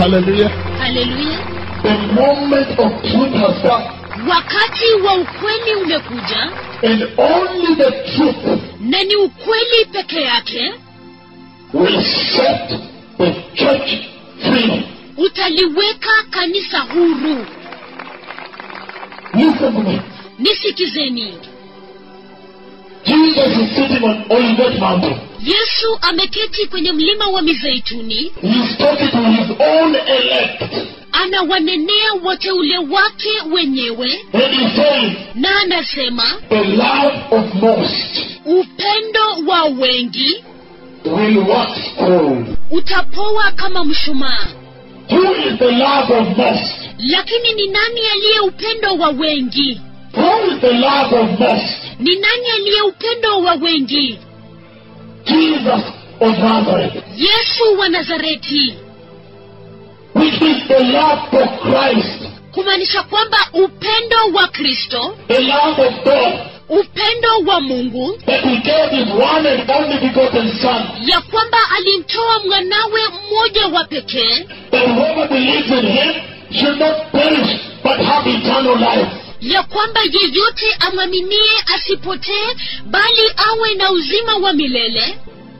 Hallelujah. haleluya The moment of truth has come, wakati wa ukweli umekuja and only the truth na ni ukweli peke yake will set the church free. utaliweka kanisa huru Listen to me. nisikizeni Jesus is sitting on Olivet Mountain. yesu ameketi kwenye mlima wa mizeituni He's talking to his own elect. anawanenea wateule wake wenyewe And he says, na anasema the love of most upendo wa wengi will wax cold. utapoa kama mshumaa Who is the love of most? lakini ni nani aliye upendo wa wengi Who is the love of most? ni nani aliye upendo wa wengi Jesus of Nazareth, yesu wa nazareti which is the love for Christ, kumaanisha kwamba upendo wa kristo the love of God, upendo wa mungu that he gave his one and only begotten Son, ya kwamba alimtoa mwanawe mmoja wa pekee that whoever believes in him should not perish but have eternal life. ya kwamba yeyote amwaminie asipotee bali awe na uzima wa milele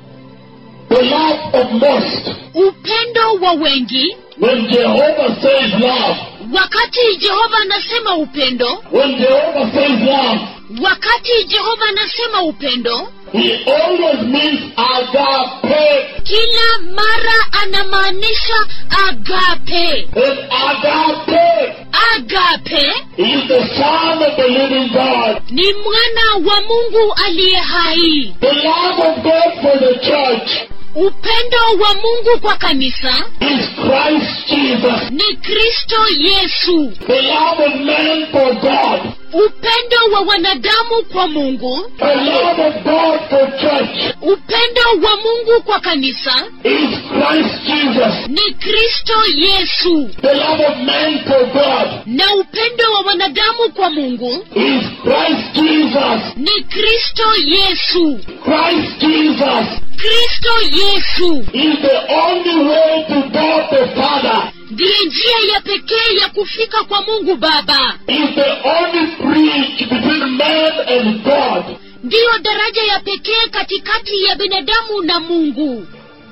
The love of most. upendo wa wengi When Jehovah says love, wakati jehova anasema upendo when Jehovah says love, wakati jehova anasema upendo he always means agape. kila mara anamaanisha agape And agape agape is the Son of the living God. ni mwana wa mungu aliye hai The love of God for the church upendo wa mungu kwa kanisa is Christ Jesus. ni kristo yesu The love of man for God. upendo wa wanadamu kwa mungu The love of God for church upendo wa mungu kwa kanisa is Christ Jesus. ni kristo yesu The love of man for God na upendo wa wanadamu kwa mungu is Christ Jesus. ni kristo yesu Christ Jesus kristo yesu is the only way to God the Father. ndiye njia ya pekee ya kufika kwa mungu baba Is the only bridge between man and God. ndiyo daraja ya pekee katikati ya binadamu na mungu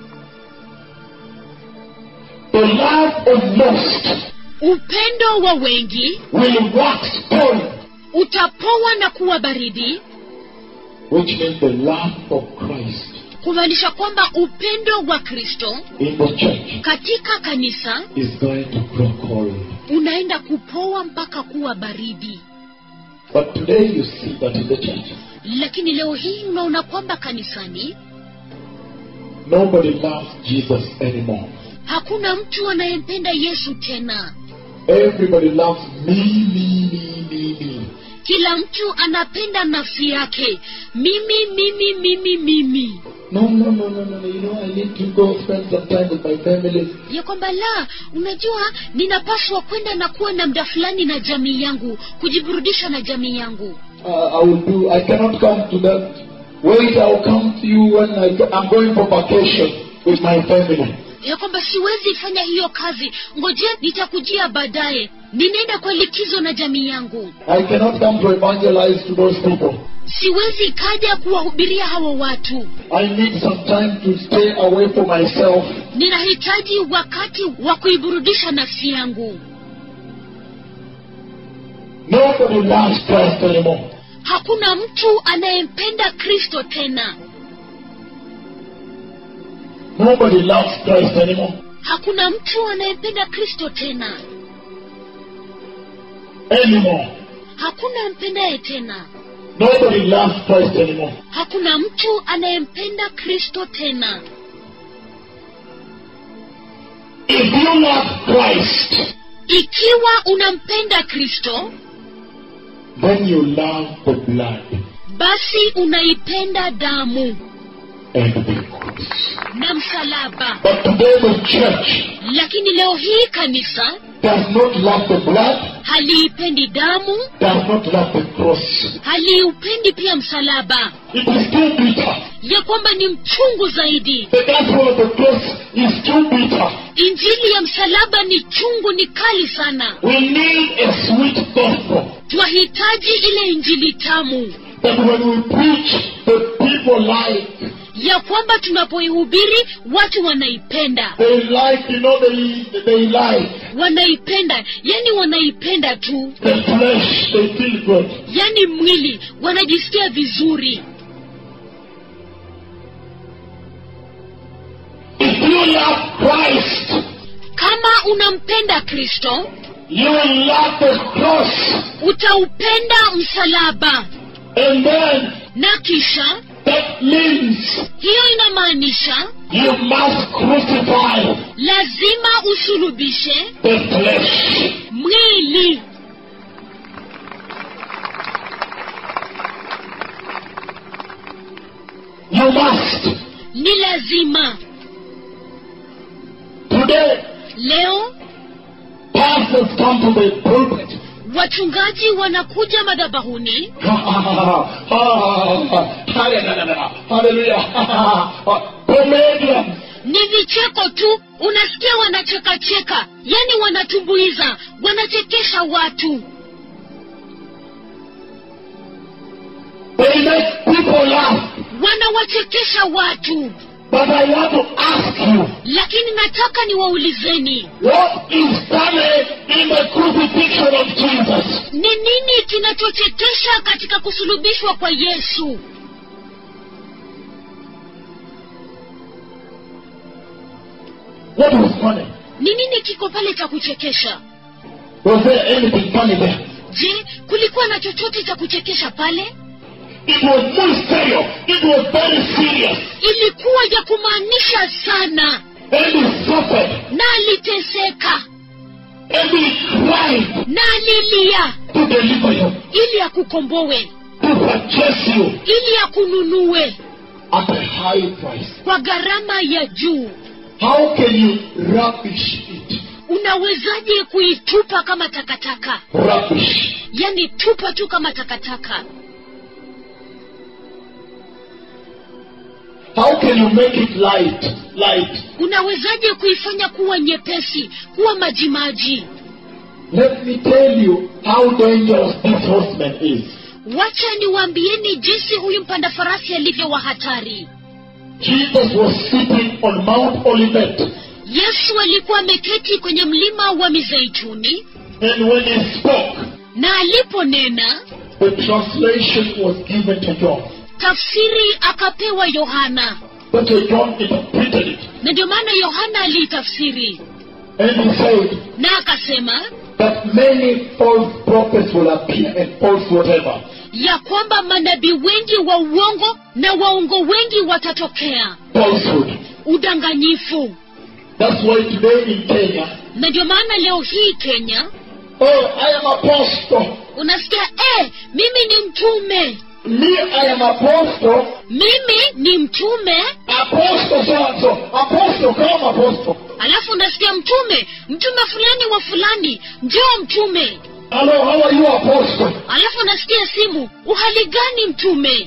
The love of most upendo wa wengi will wax cold, utapoa na kuwa baridi which means the love of Christ kumaanisha kwamba upendo wa kristo in the church katika kanisa is going to grow cold. unaenda kupoa mpaka kuwa baridi But today you see that in the church, lakini leo hii unaona kwamba kanisani nobody loves Jesus anymore. hakuna mtu anayempenda yesu tena Everybody loves me, me, me, me, me. kila mtu anapenda nafsi yake mimi mimi mimi mimi No, no, no, no, no, no. You know, I need to go spend some time with my family. ya kwamba la unajua ninapaswa kwenda na kuwa na muda fulani na jamii yangu kujiburudisha na jamii yangu Uh, I will do. I cannot come to that. Wait, I'll come to you when I, I'm going for vacation with my family. ya kwamba siwezi fanya hiyo kazi ngoje nitakujia baadaye ninaenda kwa likizo na jamii yangu I cannot come to evangelize to those people. siwezi kaja kuwahubiria hawa watu I need some time to stay away from myself. ninahitaji wakati wa kuiburudisha nafsi yangu Nobody loves Christ anymore. hakuna mtu anayempenda kristo tena Nobody loves Christ anymore. hakuna mtu anayempenda kristo tena Anymore. hakuna mpendaye tena Nobody loves Christ anymore. hakuna mtu anayempenda kristo tena If you love Christ, ikiwa unampenda kristo then you love the blood basi unaipenda damu and the cross. na msalaba But today the church lakini leo hii kanisa does not love the blood, haliipendi damu does not love the cross. haliupendi pia msalaba It is too bitter. ya kwamba ni mchungu zaidi The gospel of the cross is too bitter. injili ya msalaba ni chungu ni kali sana We need a sweet gospel twahitaji ile injili tamu that when we preach, the people like. ya kwamba tunapoihubiri watu wanaipenda They like, you know, they, they like. wanaipenda yani wanaipenda tu The flesh, they feel good. yani mwili wanajisikia vizuri If you love Christ, kama unampenda kristo you will love the cross. utaupenda msalaba And then na kisha that means hiyo inamaanisha you must crucify lazima usulubishe the flesh. mwili You must. ni lazima Today, leo pastors come to the pulpit. wachungaji wanakuja madhabahuni Hallelujah. Comedians. ni vicheko tu unasikia wanachekacheka yani wanatumbuiza wanachekesha watu They make people laugh. wanawachekesha watu But I want to ask you, lakini nataka niwaulizeni what is funny in the crucifixion of Jesus? ni nini kinachochekesha katika kusulubishwa kwa yesu What was funny? ni nini kiko pale cha kuchekesha Was there anything funny there? je kulikuwa na chochote cha kuchekesha pale It was muy serio. It was very serious. ilikuwa ya kumaanisha sana And he suffered. na aliteseka And he cried na alilia to deliver you, ili akukombowe to purchase you ili akununue at a high price. kwa gharama ya juu How can you rubbish it? unawezaje kuitupa kama takataka Rubbish. yani tupa tu kama takataka How can you make it light? Light. unawezaje kuifanya kuwa nyepesi kuwa majimaji Let me tell you how dangerous this horseman is. wacha niwaambieni jinsi huyu mpanda farasi alivyo wa hatari Jesus was sitting on Mount Olivet, yesu alikuwa ameketi kwenye mlima wa mizeituni and when he spoke, na aliponena the translation was given to John. tafsiri akapewa yohana But John interpreted it, na ndio maana yohana aliitafsiri and he said na akasema that many false prophets will appear and false whatever. ya kwamba manabii wengi wa uongo na waongo wengi watatokea Falsehood. udanganyifu That's why today in Kenya, na ndio maana leo hii kenya oh, I am apostle. unasikia eh, mimi ni mtume Me, I am apostle. mimi ni mtume Apostle so and so. Apostle, come apostle. alafu unasikia mtume mtume fulani wa fulani njoo mtume Hello, how are you, apostle? alafu unasikia simu uhali gani mtume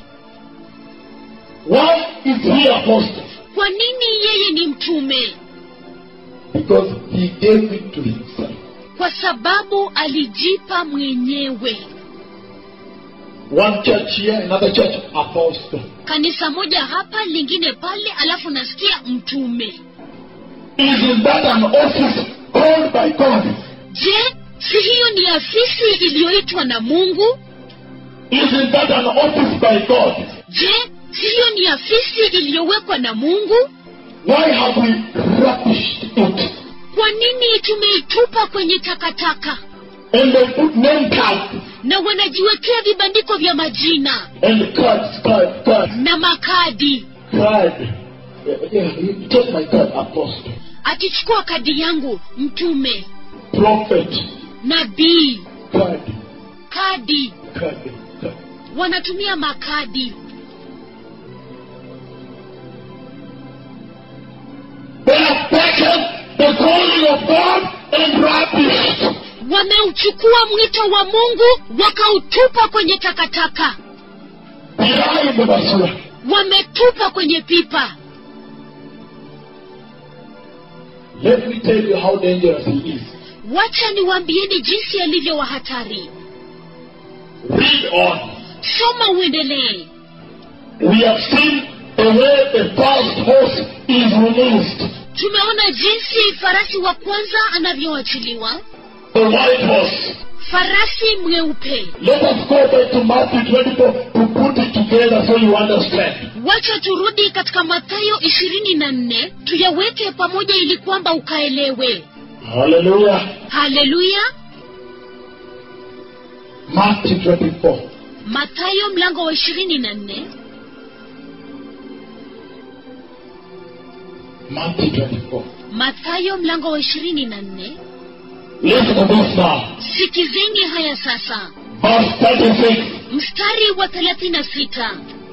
Why is he apostle? kwa nini yeye ni mtume Because he gave it to himself. kwa sababu alijipa mwenyewe One church here, another church, apostle. kanisa moja hapa lingine pale alafu nasikia mtume Isn't that an office called by God? je si hiyo ni afisi iliyoitwa na mungu Isn't that an office by God? je si hiyo ni afisi iliyowekwa na mungu Why have we rubbished it? kwa nini tumeitupa kwenye takataka And they put name tags na wanajiwekea vibandiko vya majina and cards, cards, cards, na makadi card. Yeah, yeah, you take my card, apostle, akichukua kadi yangu mtume prophet, nabii card, kadi card, card. wanatumia makadi They have taken the calling of God and rubbish. wameuchukua mwito wa mungu wakautupa kwenye takataka Behind the basura. wametupa kwenye pipa Let me tell you how dangerous he is. wacha niwaambieni jinsi alivyo wa hatari Read on. soma uendelee We have seen the way the first horse is released. tumeona jinsi farasi wa kwanza anavyoachiliwa The white horse. farasi mweupe Let us go back to Matthew 24 to put it together so you understand. wacha turudi katika mathayo ishirini na nne tuyaweke pamoja ili kwamba ukaelewe Hallelujah. haleluya Matthew 24. mathayo mlango wa ishirini na nne Matthew 24. mathayo mlango wa ishirini na nne Listen to this now. sikizeni haya sasa Verse 36. mstari wa thelathini na sita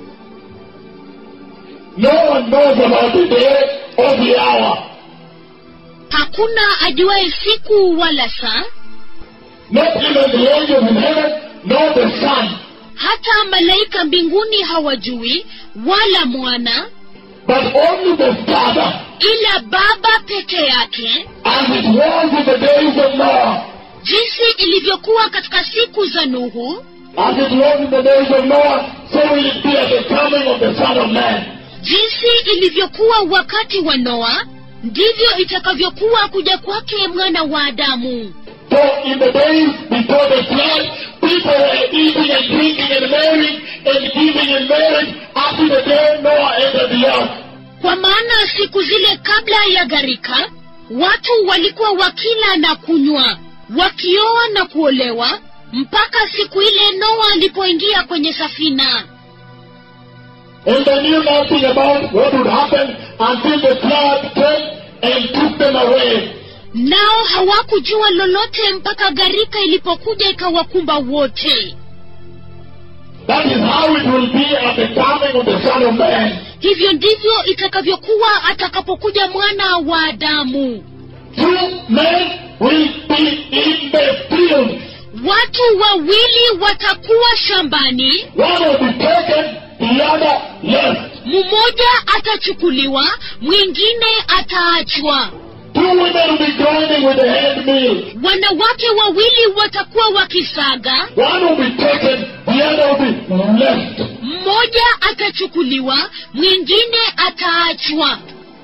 No one knows about the day or the hour, hakuna ajuaye siku wala saa not even the angels in heaven, nor the Son, hata malaika mbinguni hawajui wala mwana but only the Father, ila baba peke yake as it was in the days of Noah, jinsi ilivyokuwa katika siku za nuhu as it was in the days of Noah, so will it be at the coming of the Son of Man. jinsi ilivyokuwa wakati wa noa ndivyo itakavyokuwa kuja kwake mwana wa adamu So in the days before the flood, people were eating and drinking and marrying and giving in marriage up to the day Noah entered the ark. kwa maana siku zile kabla ya gharika watu walikuwa wakila na kunywa wakioa na kuolewa mpaka siku ile noa alipoingia kwenye safina And they knew nothing about what would happen until the flood came and took them away. nao hawakujua lolote mpaka gharika ilipokuja ikawakumba wote That is how it will be at the coming of the Son of Man. hivyo ndivyo itakavyokuwa atakapokuja mwana wa adamu Two men will be in the field. watu wawili watakuwa shambani One will be taken, the other left. mmoja atachukuliwa mwingine ataachwa Two women will be grinding with the hand mill. wanawake wawili watakuwa wakisaga One will be taken, the other will be left. mmoja atachukuliwa mwingine ataachwa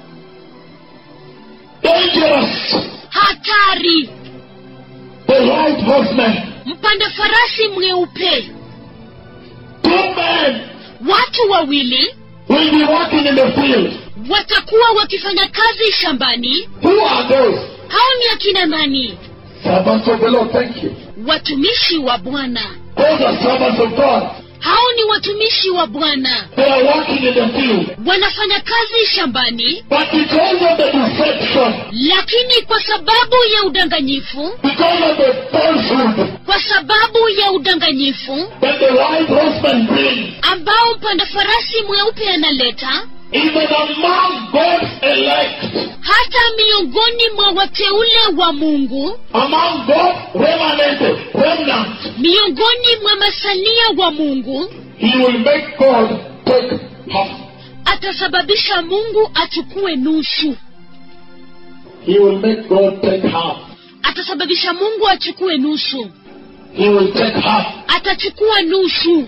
Dangerous. hatari The white horseman. mpanda farasi mweupe Two men watu wawili will be working in the field. watakuwa wakifanya kazi shambani Who are those? hao ni akina nani Servants of the Lord. Thank you. watumishi wa bwana Those are servants of God. hao ni watumishi wa bwana They are working in the field. wanafanya kazi shambani But because of the deception, lakini kwa sababu ya udanganyifu because of the falsehood kwa sababu ya udanganyifu that the white horseman brings, ambao mpanda farasi mweupe analeta even among God's elect, hata miongoni mwa wateule wa mungu among God's remnant, remnant, miongoni mwa masalia wa mungu He will make God take half. atasababisha mungu achukue nusu He will make God take half. atasababisha mungu achukue nusu He will take half. atachukua nusu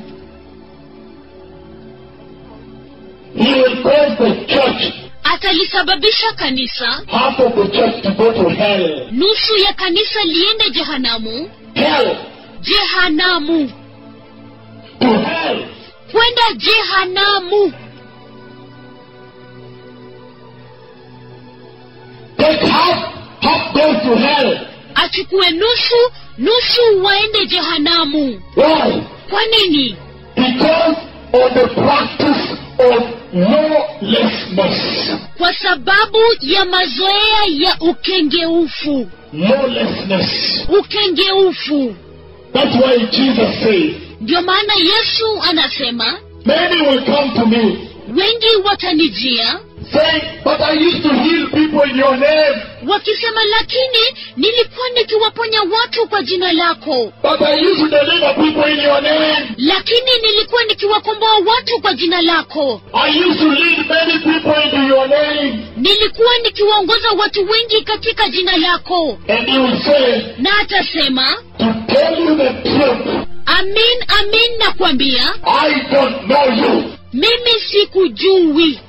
He will cause the church, atalisababisha kanisa half of the church to go to hell. nusu ya kanisa liende jehanamu Hell. jehanamu To hell. kwenda jehanamu Take half, half goes to hell. achukue nusu nusu waende jehanamu Why? kwa nini Because of the practice of lawlessness. kwa sababu ya mazoea ya ukengeufu Lawlessness. ukengeufu That's why Jesus says, ndio maana yesu anasema Many will come to me, wengi watanijia saying, But I used to heal people in your name. wakisema lakini nilikuwa nikiwaponya watu kwa jina lako But I used to deliver people in your name. lakini nilikuwa nikiwakomboa watu kwa jina lako I used to lead many people into your name. nilikuwa nikiwaongoza watu wengi katika jina lako And he will say, na atasema To tell you the truth, amin amin nakwambia I don't know you. mimi sikujui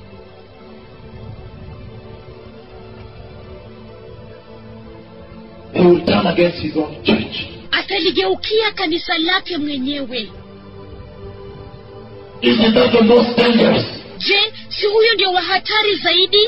He will turn against his own church. ataligeukia kanisa lake mwenyewe Isn't that the most dangerous? je si huyo ndio wa hatari zaidi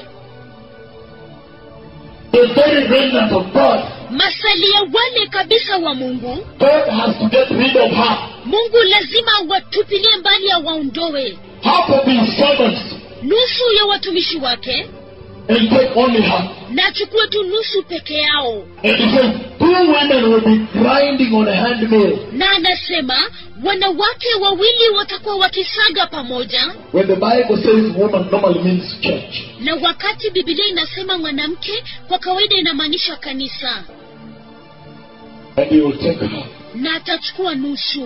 The very remnant of God. masalia wale kabisa wa mungu God has to get rid of her. mungu lazima watupilie mbali awaondoe Half of his servants nusu ya watumishi wake and take only her. na achukue tu nusu peke yao And he says, two women will be grinding on a handmill. na anasema wanawake wawili watakuwa wakisaga pamoja When the Bible says woman normally means church. na wakati bibilia inasema mwanamke kwa kawaida inamaanisha kanisa And he will take her. na atachukua nusu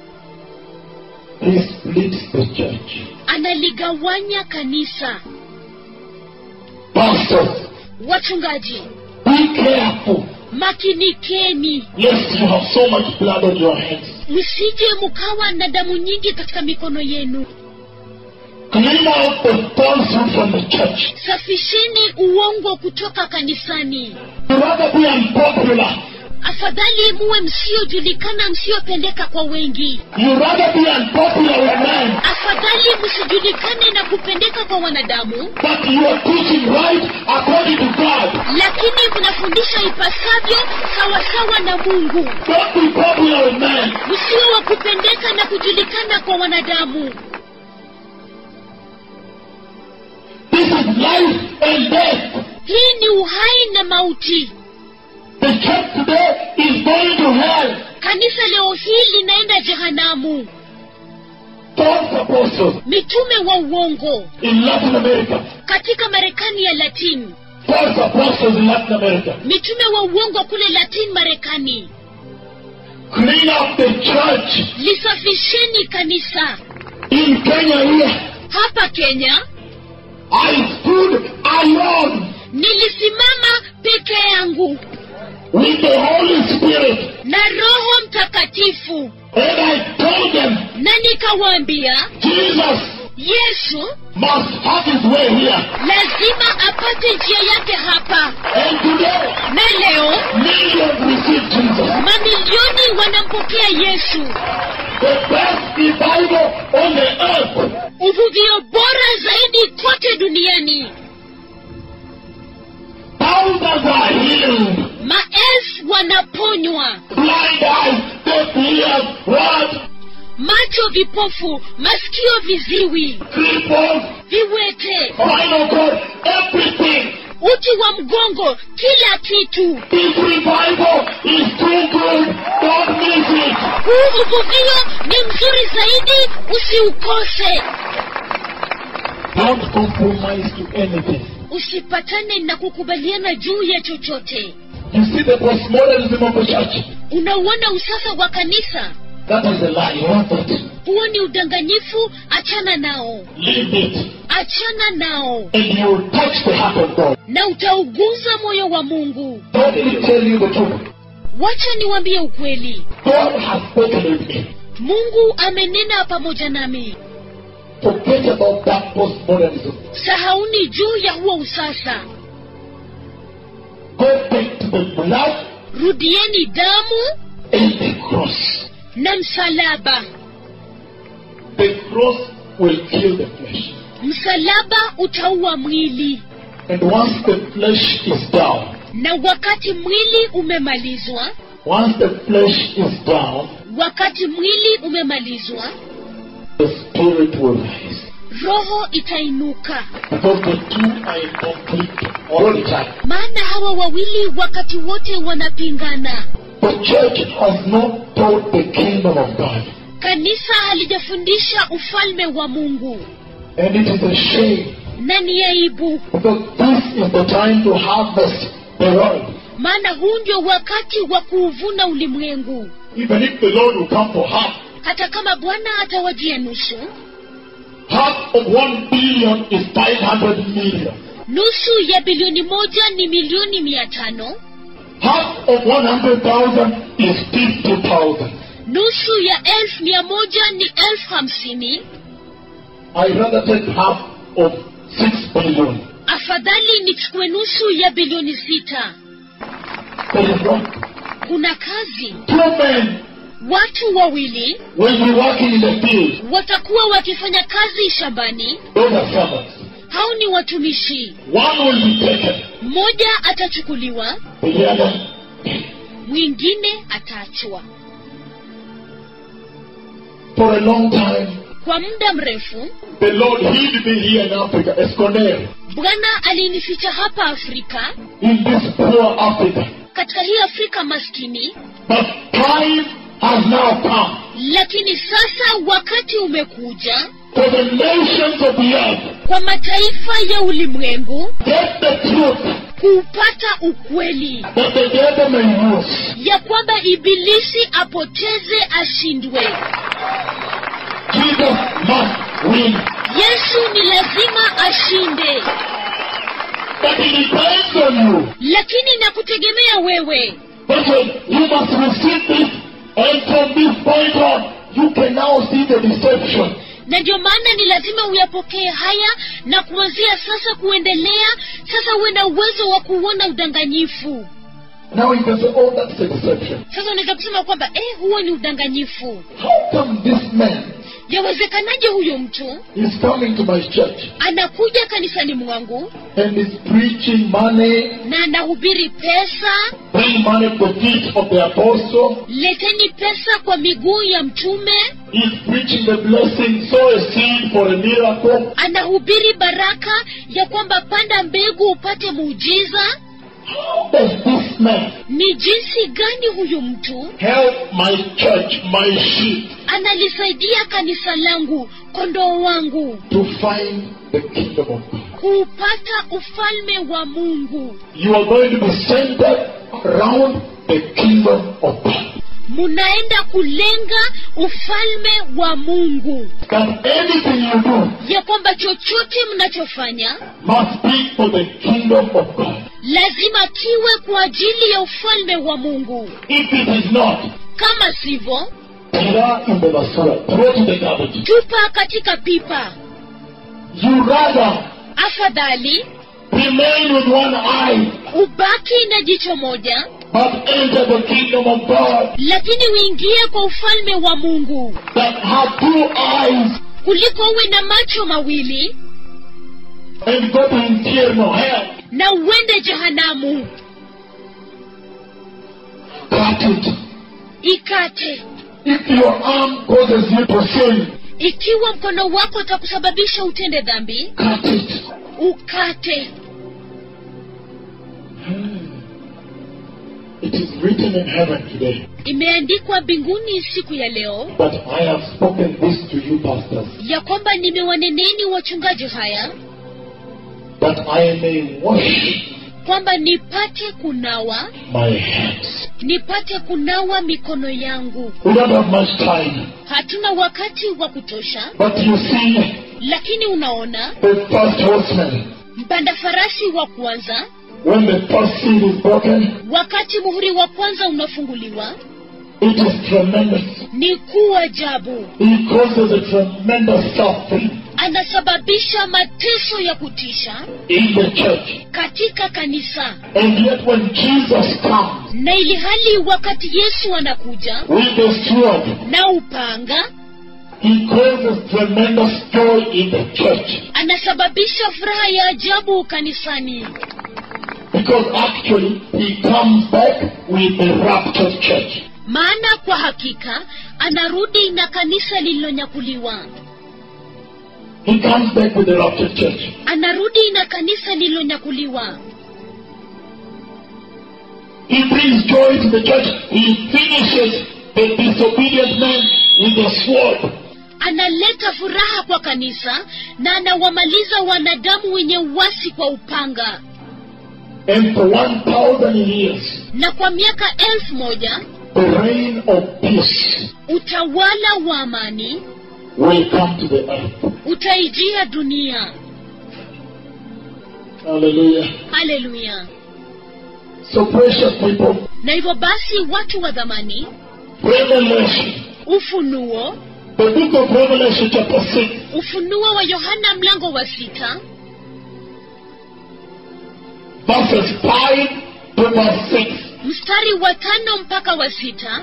He splits the church. analigawanya kanisa Pastors, wachungaji be careful. makinikeni Lest you have so much blood on your hands. msije mkawa na damu nyingi katika mikono yenu Clean out the falsehood from the church. safisheni uongo kutoka kanisani You rather be unpopular. afadhali muwe msiojulikana msiopendeka kwa wengi You rather be unpopular with men. afadhali msijulikane na kupendeka kwa wanadamu But you are teaching right according to God. lakini mnafundisha ipasavyo sawasawa na mungu Don't be popular with men. msio wa kupendeka na kujulikana kwa wanadamu This is life and death. hii ni uhai na mauti The church today is going to hell. kanisa leo hii linaenda jehanamu False apostles mitume wa uongo in Latin America. katika marekani ya latin False apostles in Latin America. mitume wa uongo kule latin marekani Clean up the church. lisafisheni kanisa In Kenya here, hapa kenya I stood alone nilisimama peke yangu with the Holy Spirit. na roho mtakatifu And I told them, na nikawaambia Jesus yesu must have his way here. lazima apate njia yake hapa And today, na leo millions receive Jesus. mamilioni wanampokea yesu The best revival on the earth. uvuvio bora zaidi kote duniani Thousands are healed. maelfu wanaponywa Blind eyes, deaf ears, what? macho vipofu masikio viziwi Cripples, viwete spinal cord, everything. uti wa mgongo kila kitu This revival is too good. Don't miss it. huu uvuvio ni mzuri zaidi usiukose Don't compromise to anything. usipatane na kukubaliana juu ya chochote You see the postmodernism of the church? unauona usasa wa kanisa That is a lie. You want that? huo ni udanganyifu achana nao Leave it. achana nao And you will touch the heart of God. na utauguza moyo wa mungu Let me tell you the truth. wacha niwambie ukweli God has spoken with me. mungu amenena pamoja nami Forget about that postmodernism. sahauni juu ya huo usasa Go back to the blood rudieni damu and the cross. na msalaba The cross will kill the flesh. msalaba utaua mwili And once the flesh is down, na wakati mwili umemalizwa once the flesh is down, wakati mwili umemalizwa the spirit will rise. roho itainuka Because the two are in conflict all the time. maana hawa wawili wakati wote wanapingana The church has not taught the kingdom of God. kanisa halijafundisha ufalme wa mungu And it is a shame na ni aibu Because this is the time to harvest the world. maana huu ndio wakati wa kuuvuna ulimwengu Even if the Lord will come for half, hata kama bwana atawajia nusu half of one billion is 500 million. nusu ya bilioni moja ni milioni mia tano Half of 100,000 is 50,000. nusu ya elfu mia moja ni elfu hamsini I rather take half of 6 billion. afadhali nichukue nusu ya bilioni sita There is work. kuna kazi Two men watu wawili will be working in the field. watakuwa wakifanya kazi shambani Those are servants. hao ni watumishi One will be taken. mmoja atachukuliwa The other mwingine ataachwa for a long time. kwa muda mrefu The Lord hid me here in Africa, Escondero, bwana alinificha hapa afrika in this poor Africa. katika hii afrika maskini But time has now come lakini sasa wakati umekuja for the nations of the earth kwa mataifa ya ulimwengu get the truth kuupata ukweli that the devil may use. ya kwamba ibilisi apoteze ashindwe Jesus must win. yesu ni lazima ashinde But it depends on you. lakini nakutegemea wewe But when you must receive this, and from this point on, you can now see the deception. na ndio maana ni lazima uyapokee haya na kuanzia sasa kuendelea sasa uwe na uwezo wa kuona udanganyifu Now you can say, oh, that's a deception. sasa unaweza kusema kwamba eh, huo ni udanganyifu How come this man yawezekanaje huyo mtu is coming to my church anakuja kanisani mwangu and is preaching money, na anahubiri pesa bring money to the feet of the apostle, leteni pesa kwa miguu ya mtume is preaching the blessing, sow a seed for a miracle. anahubiri baraka ya kwamba panda mbegu upate muujiza How does this man ni jinsi gani huyu mtu help my church, my sheep, analisaidia kanisa langu kondoo wangu to find the kingdom of God? kuupata ufalme wa mungu You are going to be centered around the kingdom of God. munaenda kulenga ufalme wa mungu That anything you do ya kwamba chochote mnachofanya must be for the kingdom of God. lazima kiwe kwa ajili ya ufalme wa mungu If it is not, kama sivyo throw in the basura, throw to the garbage. tupa katika pipa You rather afadhali remain with one eye, ubaki na jicho moja but enter the kingdom of God lakini uingie kwa ufalme wa mungu that have two eyes kuliko uwe na macho mawili and go to infernal hell. na uende jehanamu Cut it. ikate If your arm causes you to sin, ikiwa mkono wako utakusababisha utende dhambi cut it. ukate It is written in heaven today. imeandikwa mbinguni siku ya leo But I have spoken this to you, pastors, ya kwamba nimewaneneni wachungaji haya that I may wash kwamba nipate kunawa my hands. nipate kunawa mikono yangu We don't have much time, hatuna wakati wa kutosha but you see, lakini unaona the first horseman, mpanda farasi wa kwanza when the first seal is broken, wakati muhuri wa kwanza unafunguliwa it is tremendous. ni kuu ajabu He causes a tremendous suffering anasababisha mateso ya kutisha in the church. katika kanisa And yet, when Jesus comes na ili hali wakati yesu anakuja with the sword, na upanga he causes tremendous joy in the church. anasababisha furaha ya ajabu kanisani Because actually, he comes back with the raptured church. maana kwa hakika anarudi na kanisa lililonyakuliwa He comes back with the raptured church. anarudi na kanisa lililonyakuliwa He brings joy to the church. He finishes the disobedient man with the sword. analeta furaha kwa kanisa na anawamaliza wanadamu wenye uasi kwa upanga And for 1,000 years, na kwa miaka elfu moja the reign of peace utawala wa amani will come to the earth. utaijia dunia Hallelujah. haleluya So, precious people, na hivyo basi watu wa dhamani Revelation, ufunuo the book of Revelation, chapter 6, ufunuo wa yohana mlango wa sita verses 5 to verse 6. mstari wa tano mpaka wa sita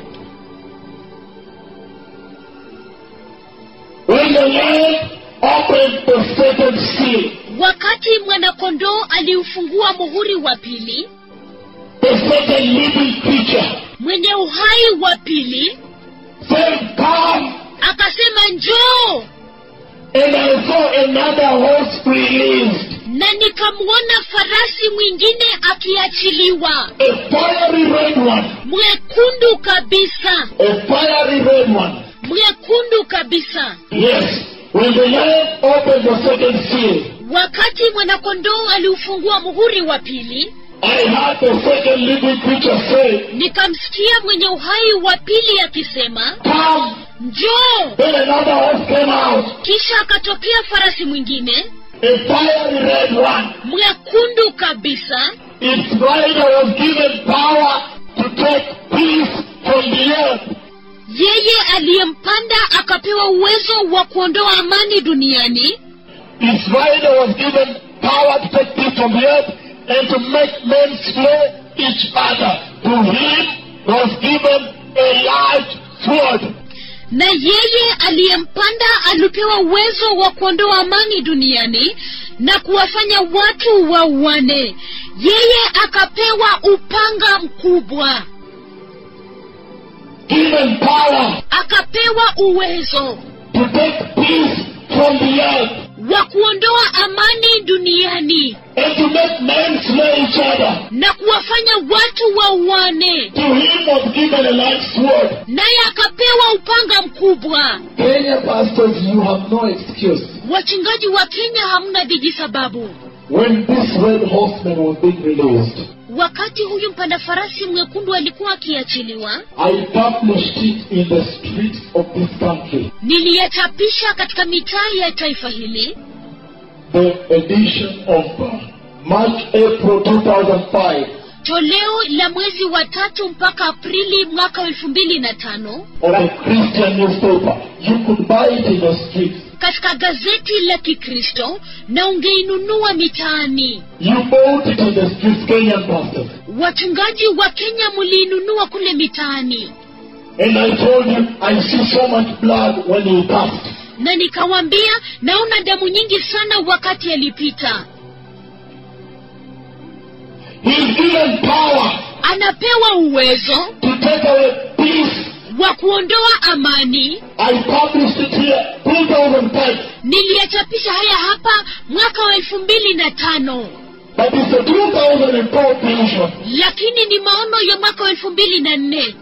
When the Lamb opened the second seal, wakati mwanakondoo aliufungua muhuri wa pili the second living creature mwenye uhai wa pili said, Come! akasema njoo And I saw another horse released, na nikamwona farasi mwingine akiachiliwa a fiery red one, mwekundu kabisa a fiery red one. mwekundu kabisa Yes, when the Lamb opened the second seal, wakati mwanakondoo aliufungua muhuri wa pili I heard the second living creature say, nikamsikia mwenye uhai wa pili akisema Come! njoo Then another horse came out, kisha akatokea farasi mwingine a fiery red one. mwekundu kabisa Its rider was given power to take peace from the earth. yeye aliyempanda akapewa uwezo wa kuondoa amani duniani Its rider was given power to take peace from the earth and to make men slay each other. To him was given a large sword. na yeye aliyempanda alipewa uwezo wa kuondoa amani duniani na kuwafanya watu wauane yeye akapewa upanga mkubwa Given power akapewa uwezo to take peace from the earth wa kuondoa amani duniani and to make men slay each other. na kuwafanya watu wauane To him was given a large sword. naye akapewa upanga mkubwa Kenya pastors, you have no excuse. wachungaji wa kenya hamna vijisababu When this red horseman was being released, wakati huyu mpanda farasi mwekundu alikuwa akiachiliwa I published it in the streets of this country. niliyachapisha katika mitaa ya taifa hili The edition of uh, March, April 2005 toleo la mwezi wa tatu mpaka aprili mwaka wa elfu mbili na tano of a Christian newspaper. You could buy it in the streets. katika gazeti la kikristo na ungeinunua mitaani You bought it in the streets, Kenyan pastors. wachungaji wa kenya muliinunua kule mitaani And I told you, I see so much blood when he passed. na nikawambia naona damu nyingi sana wakati alipita He's given power anapewa uwezo to take away peace. wa kuondoa amani I published it here 2005. niliyachapisha haya hapa mwaka wa elfu mbili na tano But it's a 2004 version. lakini ni maono ya mwaka wa elfu mbili na nne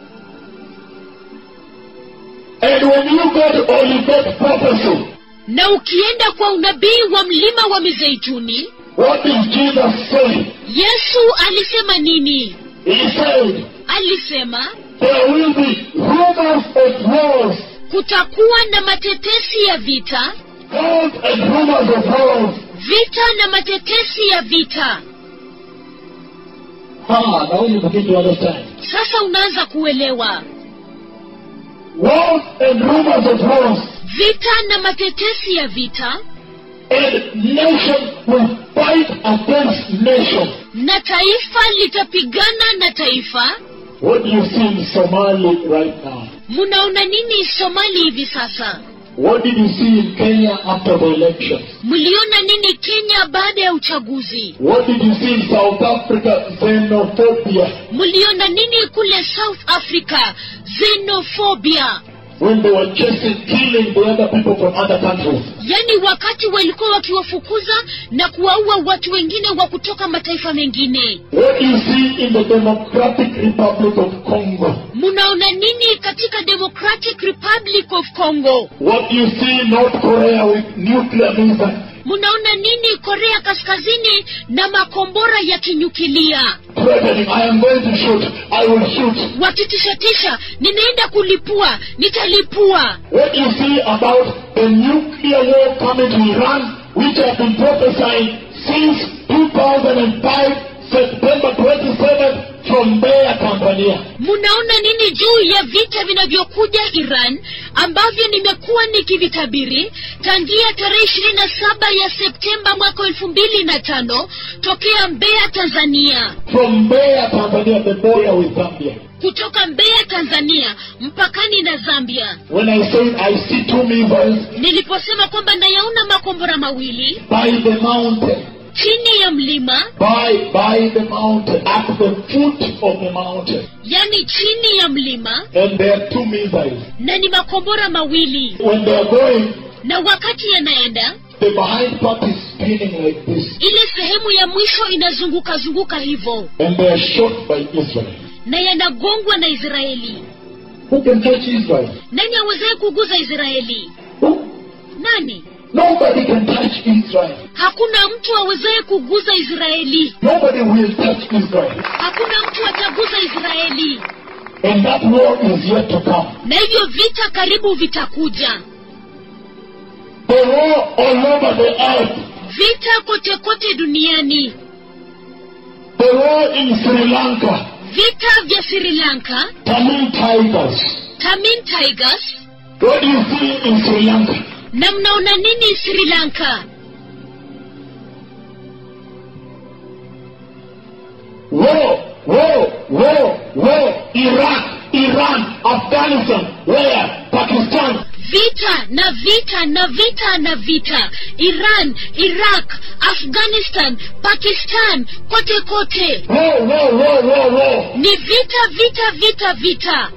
And when you go to Olivet prophecy, na ukienda kwa unabii wa mlima wa mizeituni what did Jesus say? yesu alisema nini He said, alisema there will be rumors of wars, kutakuwa na matetesi ya vita wars and rumors of wars. vita na matetesi ya vita Ah, now you begin to understand. sasa unaanza kuelewa Wars and rumors of wars, vita na matetesi ya vita and nation will fight against nation. na taifa litapigana na taifa What do you see in Somali right now? mnaona nini somali hivi sasa What did you see in Kenya after the elections? mliona nini kenya baada ya uchaguzi What did you see in South Africa? Xenophobia. mliona nini kule south africa xenophobia when they were chasing, killing the other people from other countries. yaani wakati walikuwa wakiwafukuza na kuwaua watu wengine wa kutoka mataifa mengine What do you see in the Democratic Republic of Congo? munaona nini katika democratic republic of congo What do you see in North Korea with nuclear missiles? munaona nini korea kaskazini na makombora ya kinyukilia Threatening, I am going to shoot, I will shoot. wakitishatisha ninaenda kulipua nitalipua What do you see about the nuclear war coming to Iran, which have been prophesying since 2005, September 27th, from Mbeya, Tanzania? munaona nini juu ya vita vinavyokuja iran ambavyo nimekuwa nikivitabiri tangia tarehe ishirini na saba ya septemba mwaka elfu mbili na tano tokea mbeya tanzania From Mbeya, Tanzania, the border with Zambia. kutoka mbeya tanzania mpakani na zambia When I said I see two missiles niliposema kwamba nayaona makombora mawili by the mountain, chini ya mlima by by the mountain, at the foot of the mountain, yani chini ya mlima and there are two missiles. na ni makombora mawili When they are going, na wakati yanaenda the behind part is spinning like this, ile sehemu ya mwisho inazunguka zunguka hivyo and they are shot by Israel. na yanagongwa na israeli Who can touch Israel? nani awezaye kuguza israeli Who? nani Nobody can touch Israel. hakuna mtu awezaye kuguza israeli Nobody will touch Israel. hakuna mtu ataguza israeli And that war is yet to come. na hivyo vita karibu vitakuja The war all over the earth. vita kote kote duniani The war in Sri Lanka. vita vya sri lanka Tamil Tigers. tamin tigers What do you see in Sri Lanka? na mnaona nini sri lanka War, war, war, war. Iraq, Iran, Afghanistan, where? Pakistan. vita na vita na vita na vita iran iraq afghanistan pakistan kote kote War, war, war, war, war. ni vita vita vita vita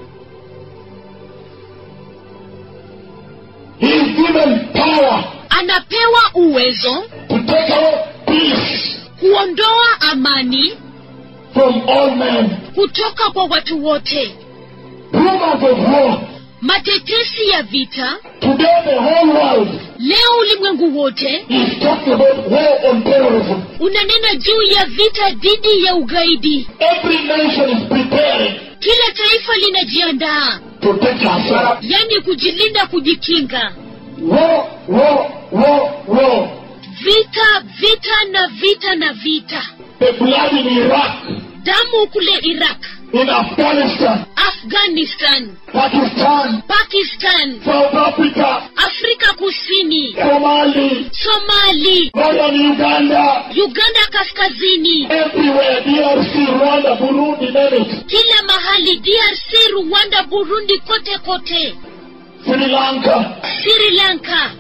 He is given power anapewa uwezo to take away peace kuondoa amani from all men. kutoka kwa watu wote Rumors of war. matetesi ya vita Today the whole world leo ulimwengu wote is talking about war on terrorism. unanena juu ya vita dhidi ya ugaidi Every nation is preparing kila taifa linajiandaa to take herself. yani kujilinda kujikinga War, war, war, war. vita vita na vita na vita The blood in Iraq, damu kule iraq in Afghanistan, afghanistan Pakistan, pakistan South Africa, afrika kusini Somali, somali Northern Uganda, uganda kaskazini everywhere, DRC, Rwanda, Burundi, name it. kila mahali drc rwanda burundi kote kote Sri Lanka, sri lanka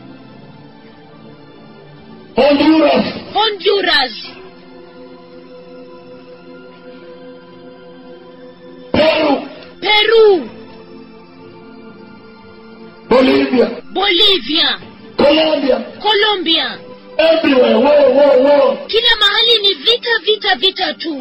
Honduras, honduras Peru, peru Bolivia, bolivia Colombia, colombia everywhere, war, war, war. kila mahali ni vita vita vita tu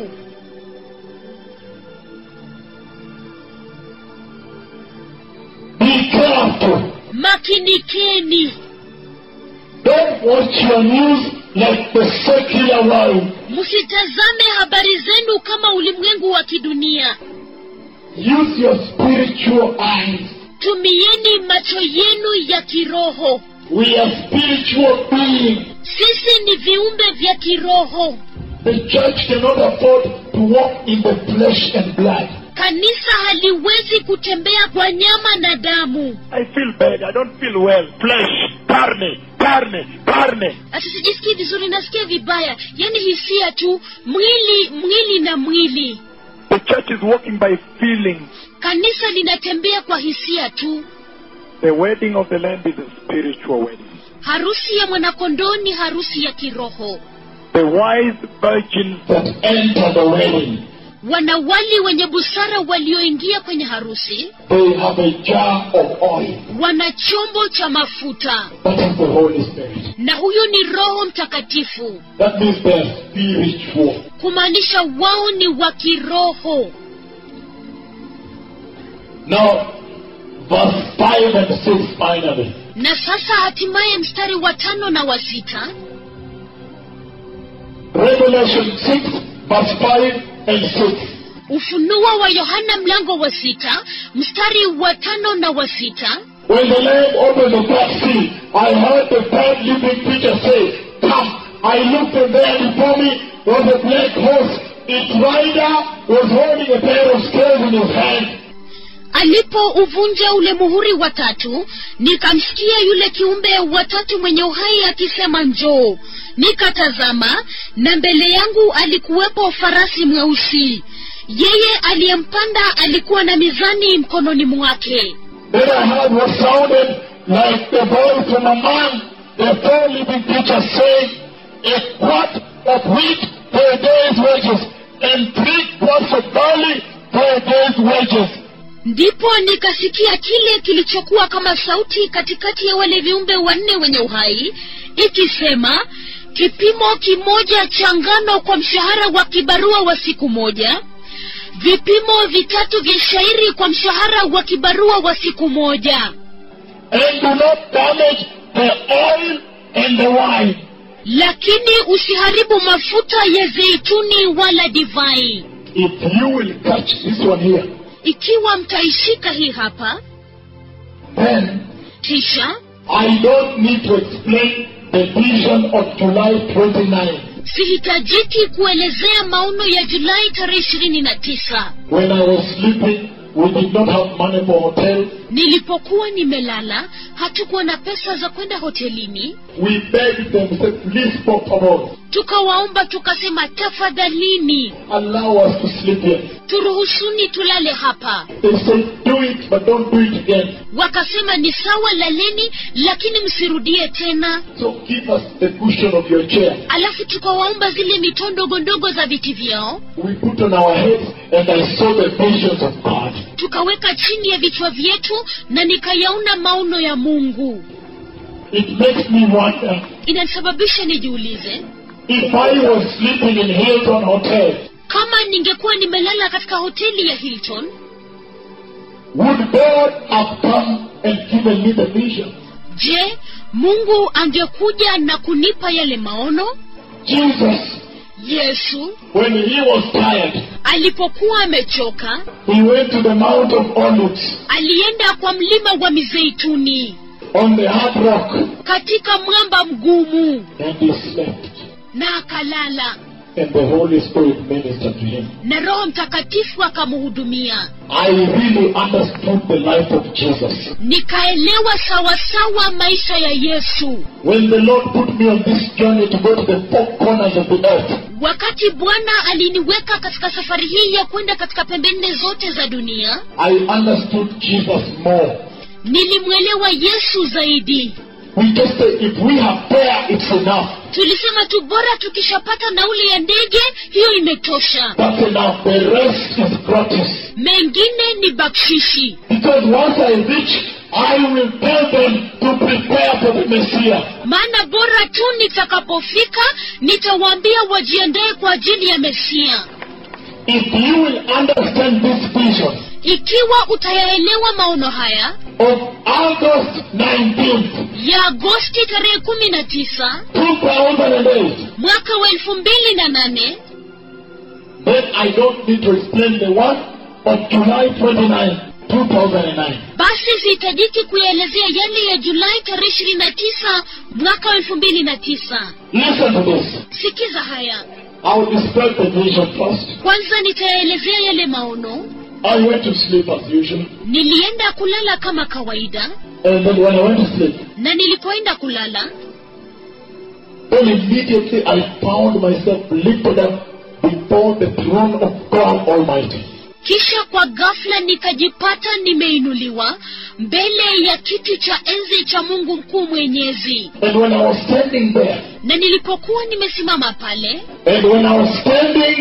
Be careful. makinikeni Don't watch your news like the secular world. msitazame habari zenu kama ulimwengu wa kidunia Use your spiritual eyes. tumieni macho yenu ya kiroho We are spiritual beings. sisi ni viumbe vya kiroho The church cannot afford to walk in the flesh and blood. kanisa haliwezi kutembea kwa nyama na damu I feel bad. I don't feel well. Flesh, carne, carne, carne. ati sijisikii vizuri nasikia vibaya yaani hisia tu mwili mwili na mwili The church is walking by feelings. kanisa linatembea kwa hisia tu The wedding of the Lamb is a spiritual wedding. harusi ya mwanakondoo ni harusi ya kiroho The wise virgins that enter the wedding, wanawali wenye busara walioingia kwenye harusi they have a jar of oil. wana chombo cha mafuta That is the Holy Spirit. na huyu ni roho mtakatifu That means they are spiritual. kumaanisha wao ni wa kiroho Now, verse 5 and 6 finally. na sasa hatimaye mstari wa tano na wa sita Revelation 6, verse 5 and 6. ufunuo wa yohana mlango wa sita mstari wa tano na wa sita When the Lamb opened the black seal, I heard the third living creature say, Come. I looked and there before me was a black horse. Its rider was holding a pair of scales in his hand. alipouvunja ule muhuri wa tatu nikamsikia yule kiumbe wa tatu mwenye uhai akisema njoo nikatazama na mbele yangu alikuwepo farasi mweusi yeye aliyempanda alikuwa na mizani mkononi mwake Then I heard what sounded like the voice from a man, the four living creatures saying, A quart of wheat for a day's wages, and three quarts of barley for a day's wages. ndipo nikasikia kile kilichokuwa kama sauti katikati ya wale viumbe wanne wenye uhai ikisema kipimo kimoja cha ngano kwa mshahara wa kibarua wa siku moja vipimo vitatu vya shairi kwa mshahara wa kibarua wa siku moja And do not damage the oil and the wine. lakini usiharibu mafuta ya zeituni wala divai If you will catch this one here, ikiwa mtaishika hii hapa then kisha I don't need to explain the vision of July 29 sihitajiki kuelezea maono ya julai tarehe ishirini na tisa when I was sleeping. We did not have money for hotel. nilipokuwa nimelala hatukuwa na pesa za kwenda hotelini We begged them, said, please, for favor, tukawaomba tukasema tafadhalini allow us to sleep here. turuhusuni tulale hapa They said, do it, but don't do it again. wakasema ni sawa laleni lakini msirudie tena So give us the cushion of your chair. alafu tukawaomba zile mito ndogo ndogo za viti vyao We put on our heads, and I saw the visions of God. tukaweka chini ya vichwa vyetu na nikayaona maono ya mungu It makes me wonder inanisababisha nijiulize if I was sleeping in Hilton Hotel, kama ningekuwa nimelala katika hoteli ya hilton would God have come and given me the vision? je mungu angekuja na kunipa yale maono Jesus, yesu when he was tired, alipokuwa amechoka he went to the Mount of Olives alienda kwa mlima wa mizeituni on the hard rock, katika mwamba mgumu and he slept. na akalala And the Holy Spirit ministered to him. na roho mtakatifu akamhudumia I really understood the life of Jesus. nikaelewa sawasawa maisha ya yesu When the Lord put me on this journey to go to the four corners of the earth, wakati bwana aliniweka katika safari hii ya kwenda katika pembe nne zote za dunia I understood Jesus more. nilimwelewa yesu zaidi We just say, if we have fare, it's enough. tulisema tu bora tukishapata nauli ya ndege hiyo imetosha That's enough. The rest is gratis. mengine ni bakshishi Because once I reach, I will tell them to prepare for the Messiah. maana bora tu nitakapofika nitawaambia wajiandae kwa ajili ya mesia If you will understand this vision ikiwa utayaelewa maono haya of August 19th, ya agosti tarehe kumi na tisa 2008, mwaka wa elfu mbili na nane then I don't need to explain the one of July 29, 2009. basi sihitajiki kuyaelezea yale ya julai tarehe ishirini na tisa mwaka wa elfu mbili na tisa Listen to this. sikiza haya I will describe the vision first. kwanza nitayaelezea yale maono I went to sleep as usual. nilienda kulala kama kawaida And then when I went to sleep, na nilipoenda kulala then immediately I found myself lifted up before the throne of God Almighty. kisha kwa ghafla nikajipata nimeinuliwa mbele ya kiti cha enzi cha mungu mkuu mwenyezi And when I was standing there, na nilipokuwa nimesimama pale and when I was standing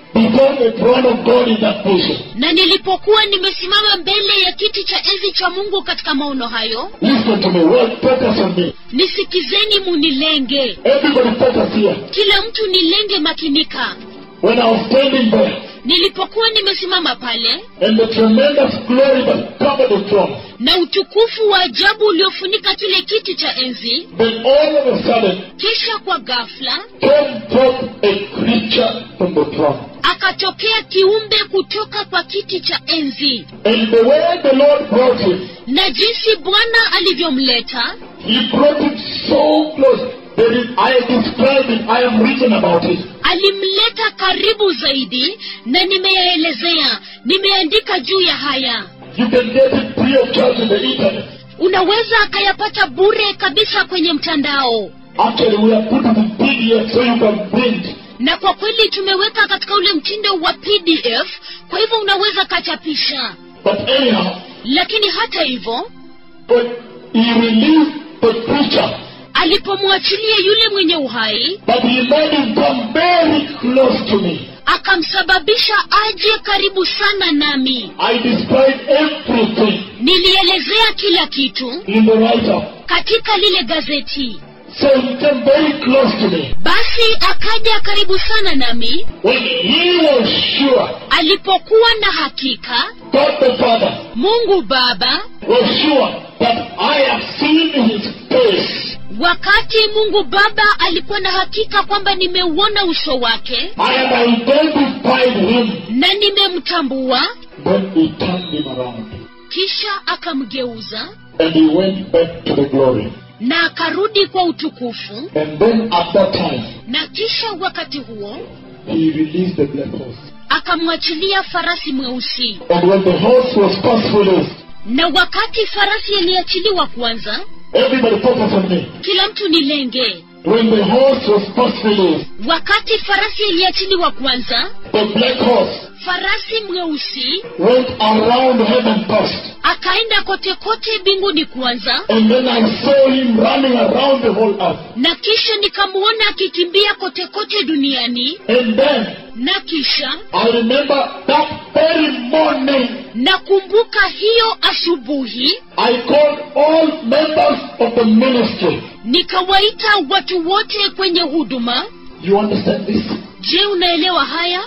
before the throne of God in that vision, na nilipokuwa nimesimama mbele ya kiti cha enzi cha mungu katika maono hayo listen to me, well, focus on me. nisikizeni munilenge Everybody focus here. kila mtu nilenge makinika When I was standing there, nilipokuwa nimesimama pale and the tremendous glory that covered the throne, na utukufu wa ajabu uliofunika kile kiti cha enzi then all of a sudden kisha kwa ghafla came forth a creature from the throne. akatokea kiumbe kutoka kwa kiti cha enzi And the way the Lord brought him, na jinsi bwana alivyomleta He brought it so close that it, I described it, I have written about it. alimleta karibu zaidi na nimeyaelezea nimeandika juu ya haya You can get it free of charge in the internet. unaweza akayapata bure kabisa kwenye mtandao Actually, we have put it in PDF so you can print. na kwa kweli tumeweka katika ule mtindo wa pdf kwa hivyo unaweza kachapisha But anyhow, lakini hata hivyo but he released the creature, alipomwachilia yule mwenye uhai but he made him come very close to me. akamsababisha aje karibu sana nami I described everything nilielezea kila kitu in the write-up. katika lile gazeti So he came very close to me. basi akaja karibu sana nami When he was sure, alipokuwa na hakika God the Father mungu baba was sure that I have seen his face. wakati mungu baba alikuwa na hakika kwamba nimeuona uso wake I have identified him. na nimemtambua Then he turned him around kisha akamgeuza and he went back to the glory. na akarudi kwa utukufu And then at that time, na kisha wakati huo he released the black horse. akamwachilia farasi mweusi And when the horse was first released, na wakati farasi aliachiliwa kwanza everybody focus on me. kila mtu ni lenge When the horse was first released, wakati farasi aliachiliwa kwanza the black horse farasi mweusi went around heaven first. akaenda kote kote mbinguni kwanza And then I saw him running around the whole earth. na kisha nikamwona akikimbia kote kote duniani And then na kisha I remember that very morning, nakumbuka hiyo asubuhi I called all members of the ministry. nikawaita watu wote kwenye huduma You understand this? je unaelewa haya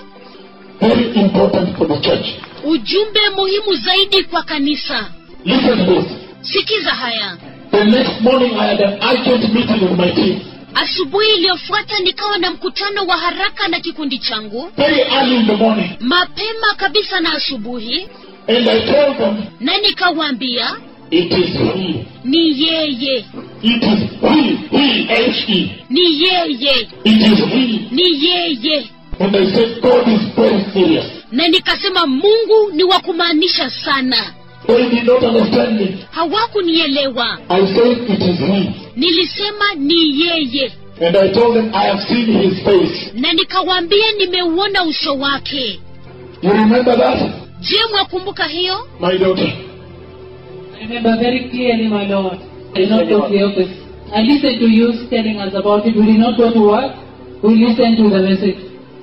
Very important for the church. ujumbe muhimu zaidi kwa kanisa Listen to this. sikiza haya The next morning I had an urgent meeting with my team. asubuhi iliyofuata nikawa na mkutano wa haraka na kikundi changu Very early in the morning. mapema kabisa na asubuhi And I told them, na nikawaambia it is he. ni yeye It is he. He, H-E. ni yeye It is he. ni yeye And I said, God is very serious. na nikasema mungu ni wa kumaanisha sana They did not understand me. hawakunielewa I said, it is he. nilisema ni yeye And I told them, I have seen his face. na nikawaambia nimeuona uso wake You remember that? je mwakumbuka hiyo My daughter. I remember very clearly, my Lord. I did not go to the office. I listened to you telling us about it. We did not go to work. We listened to the message.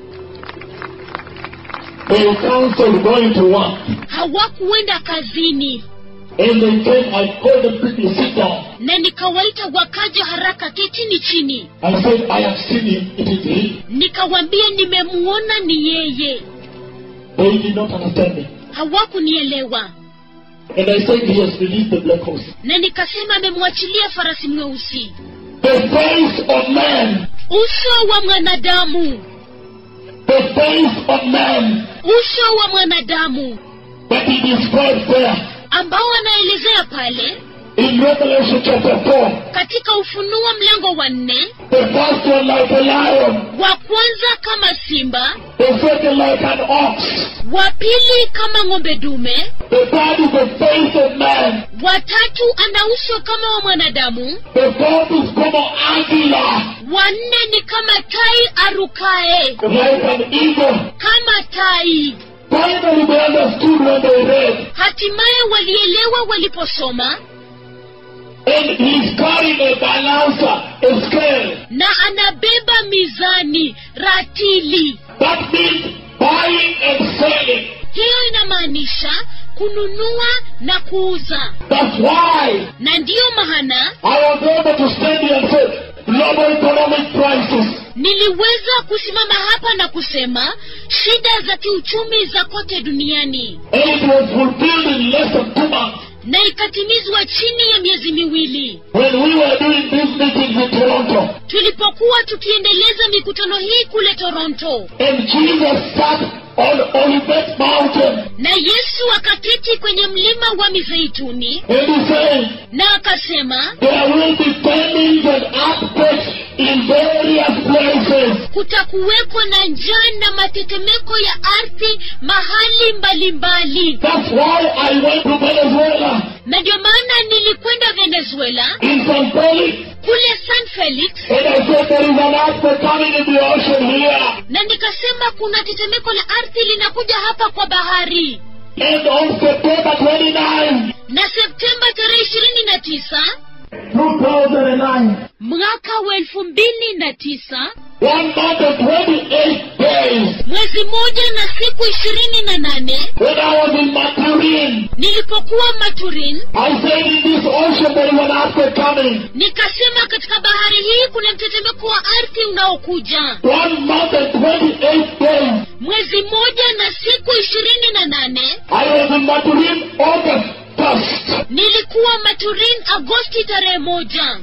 They counseled going to work. hawakuenda kazini And they came, I called them quickly, sit down. na nikawaita wakaja haraka ketini chini I said, I have seen him, it is he. nikawaambia nimemuona ni yeye They did not understand me. hawakunielewa And I said, he has released the black horse. na nikasema amemwachilia farasi mweusi The face of man. uso wa mwanadamu The face of man uso wa mwanadamu that he described there ambao anaelezea pale in Revelation chapter 4. katika ufunuo mlango wa nne The first one like a lion. wa kwanza kama simba The second like an ox. wa pili kama ng'ombe dume The third is the face of man. watatu ana uso kama wa mwanadamu The fourth is como águila. wanne ni kama tai arukae Like an eagle. kama tai Finally they understood when they read. hatimaye walielewa waliposoma And he's carrying a balancer, a scale. na anabeba mizani ratili That means buying and selling. hiyo inamaanisha kununua na kuuza That's why na ndiyo maana I was able to stand here and say, global economic crisis. niliweza kusimama hapa na kusema shida za kiuchumi za kote duniani And it was fulfilled in less than two months na ikatimizwa chini ya miezi miwili when we were doing these meetings in Toronto. tulipokuwa tukiendeleza mikutano hii kule toronto And Jesus sat on Olivet Mountain na yesu akaketi kwenye mlima wa mizeituni and he said, na akasema there will be famines and earthquakes in various places. kutakuweko na njaa na matetemeko ya ardhi mahali mbalimbali That's why I went to Venezuela na ndio maana nilikwenda venezuela in San Felix kule san felix and I said there is an earthquake coming in the ocean here. na nikasema kuna tetemeko la ardhi linakuja hapa kwa bahari And on September 29, na septemba tarehe ishirini na tisa 2009, mwaka wa elfu mbili na tisa one month and 28 days, mwezi moja na siku ishirini na nane when I was in Maturin, nilipokuwa maturin I said in this ocean there is an earthquake coming. nikasema katika bahari hii kuna mtetemeko wa ardhi unaokuja One month and 28 days. mwezi moja na siku ishirini na nane I was in Maturin August 1st, nilikuwa maturin agosti tarehe moja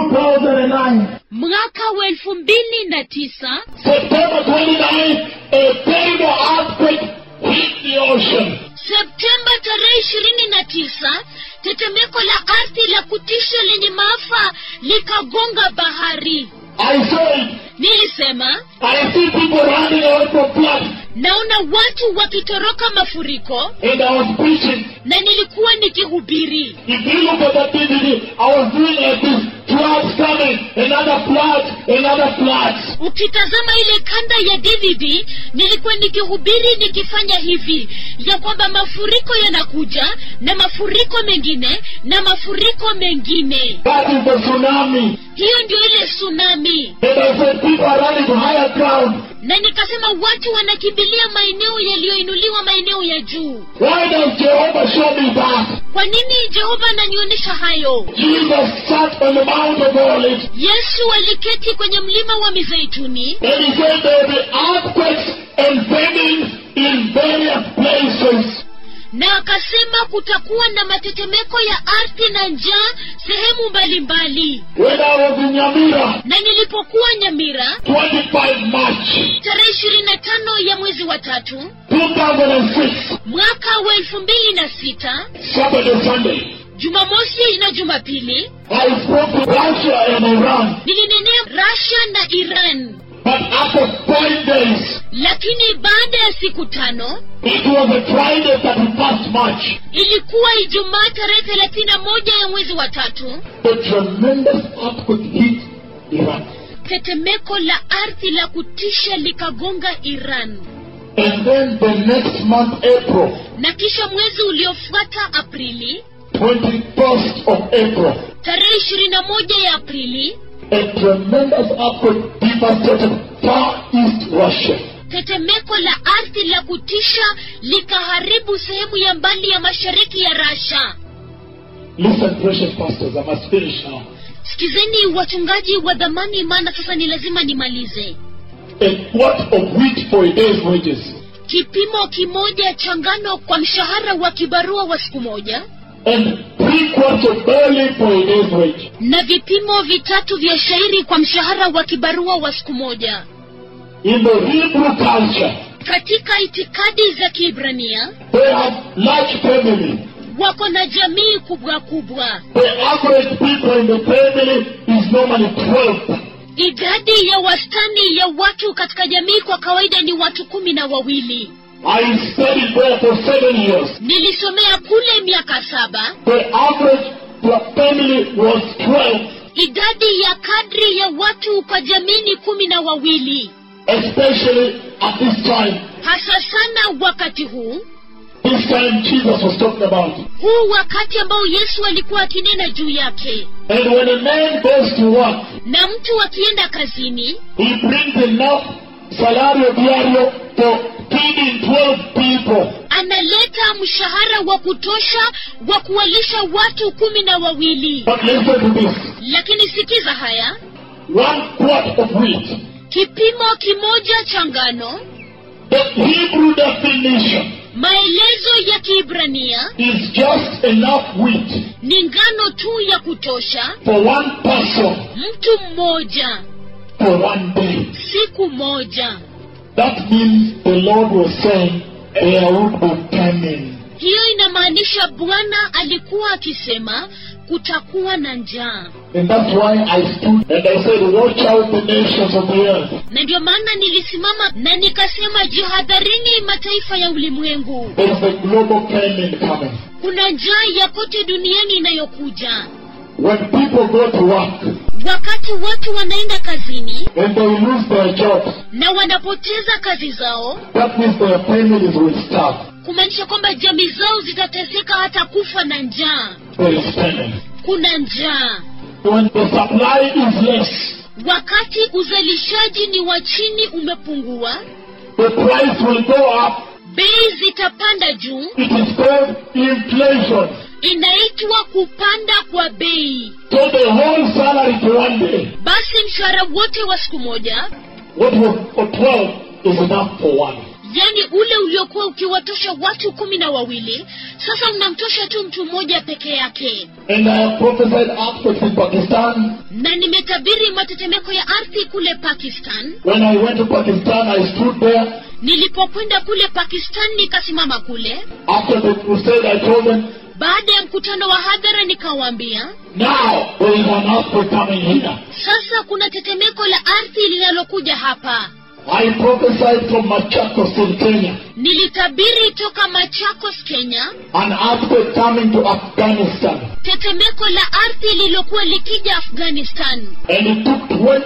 2009. mwaka wa elfu mbili na tisa September 29, a terrible earthquake hit the ocean. septemba tarehe ishirini na tisa tetemeko la ardhi la kutisha lenye maafa likagonga bahari I said, nilisema I see people running away from floods. naona watu wakitoroka mafuriko And I was preaching. na nilikuwa nikihubiri If you look at that DVD, I was doing like this. Floods coming, another flood, another floods. ukitazama ile kanda ya dvd nilikuwa nikihubiri nikifanya hivi ya kwamba mafuriko yanakuja na mafuriko mengine na mafuriko mengine That is the tsunami. hiyo ndio ile tsunami And I said, people are running to higher ground. na nikasema watu wanakimbilia maeneo yaliyoinuliwa maeneo ya juu Why does Jehovah show me that? kwa nini jehova ananionyesha hayo Jesus sat on the Mount of Olives yesu aliketi kwenye mlima wa mizeituni and he said there will be earthquakes and famines in various places. na akasema kutakuwa na matetemeko ya ardhi na njaa sehemu mbalimbali When I was in Yamira, na nilipokuwa nyamira 25 March tarehe ishirini na tano ya mwezi wa tatu 2006, mwaka wa elfu mbili na sita Saturday, Sunday, jumamosi na jumapili I spoke to Russia and Iran. nilinenea rasha na iran But after five days, lakini baada ya siku tano it was a Friday, 31st March, ilikuwa ijumaa tarehe thelathini na moja ya mwezi wa tatu a tremendous earthquake hit Iran. tetemeko la ardhi la kutisha likagonga iran And then the next month, April, na kisha mwezi uliofuata aprili 21st of April, tarehe ishirini na moja ya aprili a tremendous earthquake devastated far east Russia. tetemeko la ardhi la kutisha likaharibu sehemu ya mbali ya mashariki ya rasha Listen, precious pastors, I must finish now. sikizeni wachungaji wa dhamani maana sasa ni lazima nimalize A quart of wheat for a day's wages. kipimo kimoja cha ngano kwa mshahara wa kibarua wa siku moja And three quarts of barley for a day's wage. na vipimo vitatu vya shairi kwa mshahara wa kibarua wa siku moja In the Hebrew culture, katika itikadi za kiibrania they have large family. wako na jamii kubwa kubwa The average people in the family is normally 12. idadi ya wastani ya watu katika jamii kwa kawaida ni watu kumi na wawili I studied there for seven years. nilisomea kule miaka saba The average per family was 12, idadi ya kadri ya watu kwa jamii ni kumi na wawili especially at this time. hasa sana wakati huu This time Jesus was talking about. huu wakati ambao yesu alikuwa akinena juu yake And when a man goes to work, na mtu akienda kazini he brings enough salario diario for feeding 12 people. analeta mshahara wa kutosha wa kuwalisha watu kumi na wawili But listen to this. lakini sikiza haya One quart of wheat. kipimo kimoja cha ngano The Hebrew definition maelezo ya kiibrania is just enough wheat ni ngano tu ya kutosha for one person mtu mmoja for one day. siku moja That means the Lord was saying there would be famine. hiyo inamaanisha bwana alikuwa akisema kutakuwa na njaa And that's why I stood and I said, Watch out the nations of the earth. na ndio maana nilisimama na nikasema jihadharini mataifa ya ulimwengu There is a global famine coming. kuna njaa ya kote duniani inayokuja When people go to work wakati watu wanaenda kazini and they lose their jobs, na wanapoteza kazi zao that means their families will starve. kumaanisha kwamba jamii zao zitateseka hata kufa na njaa There is famine. kuna njaa When the supply is less, wakati uzalishaji ni wa chini umepungua the price will go up. bei zitapanda juu It is called inflation. inaitwa kupanda kwa bei So the whole salary to one day, basi mshahara wote wa siku moja what was for 12 is enough for one. yaani ule uliokuwa ukiwatosha watu kumi na wawili sasa unamtosha tu mtu mmoja peke yake And I have prophesied earthquakes in Pakistan. na nimetabiri matetemeko ya ardhi kule pakistan When I went to Pakistan, I stood there. nilipokwenda kule pakistan nikasimama kule After the crusade, I told them, baada ya mkutano wa hadhara nikawaambia now there is an earthquake coming here. sasa kuna tetemeko la ardhi linalokuja hapa I prophesied from Machakos in Kenya, nilitabiri toka machakos kenya an earthquake coming to Afghanistan. tetemeko la ardhi lililokuwa likija afghanistan And it took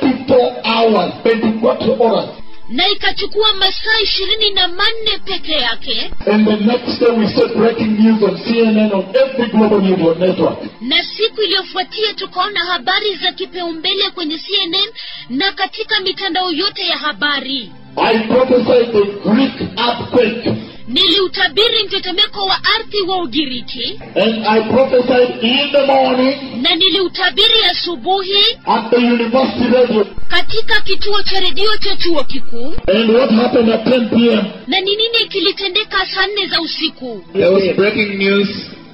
24 hours, 24 hours. na ikachukua masaa ishirini na manne peke yake And the next day we saw breaking news on CNN, on every global news network. na siku iliyofuatia tukaona habari za kipaumbele kwenye cnn na katika mitandao yote ya habari I prophesied the Greek earthquake. niliutabiri mtetemeko wa ardhi wa ugiriki And I prophesied in the morning na niliutabiri asubuhi at the university radio. katika kituo cha redio cha chuo kikuu And what happened at 10 p.m.? na ni nini kilitendeka saa nne za usiku There was breaking news,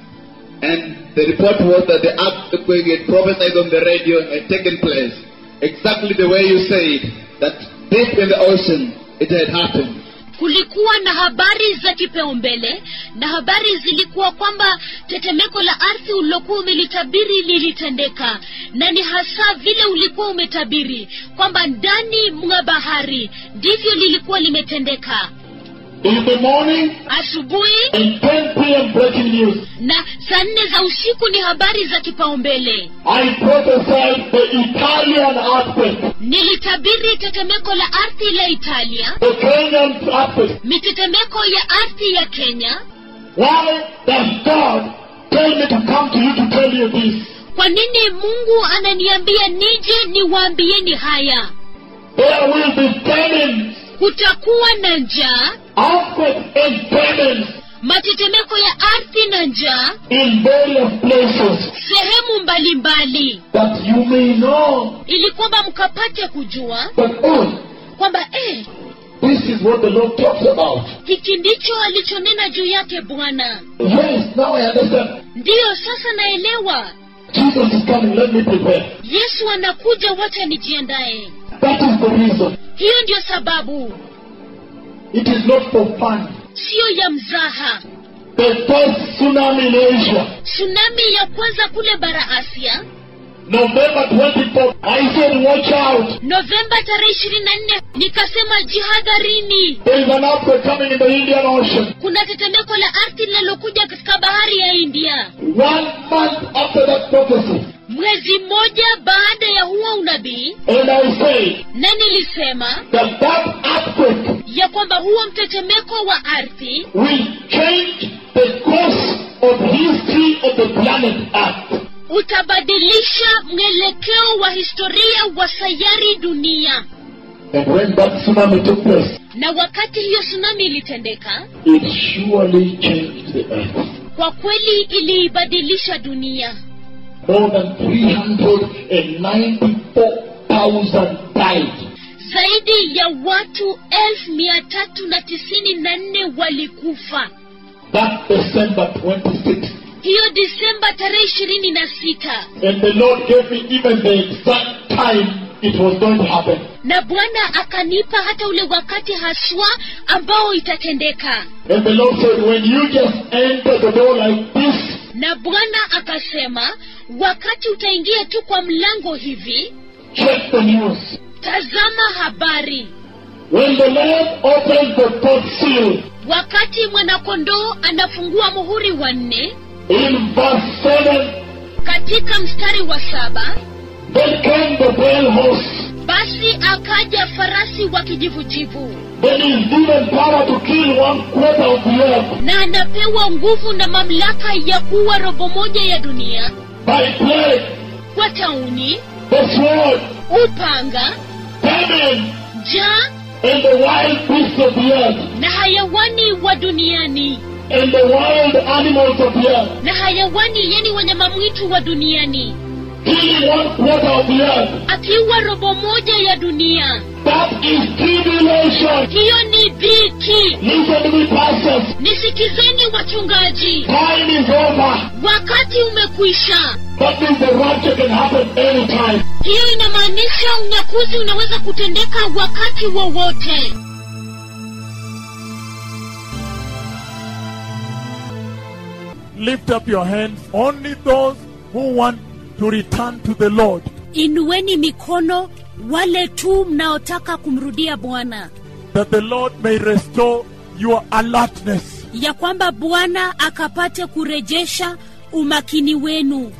and the report was that the earthquake had prophesied on the radio had taken place. Exactly the way you said, that deep in the ocean it had happened. kulikuwa na habari za kipaumbele na habari zilikuwa kwamba tetemeko la ardhi ulilokuwa umelitabiri lilitendeka na ni hasa vile ulikuwa umetabiri kwamba ndani mwa bahari ndivyo lilikuwa limetendeka In the morning asubuhi and 10 p.m. breaking news. na saa nne za usiku ni habari za kipaumbele I prophesied the Italian earthquake, nilitabiri tetemeko la ardhi la italia the Kenyan earthquake. mitetemeko ya ardhi ya kenya Why does God tell me to come to you to tell you this? kwa nini mungu ananiambia nije niwaambieni haya There will be famines, kutakuwa na njaa earthquakes and famines matetemeko ya ardhi na njaa in various places sehemu mbalimbali that you may know ili kwamba mkapate kujua that, oh, kwamba eh, this is what the Lord talks about. hiki ndicho alichonena juu yake bwana Yes, now I understand. ndiyo sasa naelewa Jesus is coming, let me prepare. yesu anakuja wacha nijiandaye That is the reason. hiyo ndiyo sababu It is not for fun. siyo ya mzaha The first tsunami in Asia, tsunami ya kwanza kule bara asia November 24th, I said, watch out. novemba tarehe ishirini na nne nikasema jihadharini There is an earthquake coming in the Indian Ocean. kuna tetemeko la ardhi linalokuja katika bahari ya india One month after that prophecy. mwezi mmoja baada ya huo unabii And I say na nilisema that that earthquake ya kwamba huo mtetemeko wa ardhi will change the course of history of the planet Earth. utabadilisha mwelekeo wa historia wa sayari dunia And when that tsunami took place, na wakati hiyo tsunami ilitendeka it surely changed the earth. kwa kweli iliibadilisha dunia More than 394,000 died. zaidi ya watu elfu mia tatu na tisini na nne walikufa That December 26th. hiyo disemba tarehe ishirini na sita And the Lord gave me even the exact time it was going to happen. na bwana akanipa hata ule wakati haswa ambao itatendeka And the Lord said, when you just enter the door like this, na bwana akasema wakati utaingia tu kwa mlango hivi check the news. tazama habari When the Lord opens the fourth seal, wakati mwanakondoo anafungua muhuri wa nne in verse 7, katika mstari wa saba then came the pale horse. basi akaja farasi wa kijivujivu Then is given power to kill one quarter of the earth na anapewa nguvu na mamlaka ya kuwa robo moja ya dunia by plague, kwa tauni the sword, upanga famine, njaa and the wild beasts of the earth, na hayawani wa duniani and the wild animals of the earth, na hayawani yani wanyama mwitu wa duniani killing one quarter of the earth. akiwa robo moja ya dunia That is tribulation. hiyo ni dhiki Listen to me, pastors. nisikizeni wachungaji Time is over. wakati umekwisha That means the rapture can happen anytime. hiyo inamaanisha unyakuzi unaweza kutendeka wakati wowote Lift up your hands. Only those who want to return to the Lord. inueni mikono wale tu mnaotaka kumrudia bwana That the Lord may restore your alertness. ya kwamba bwana akapate kurejesha umakini wenu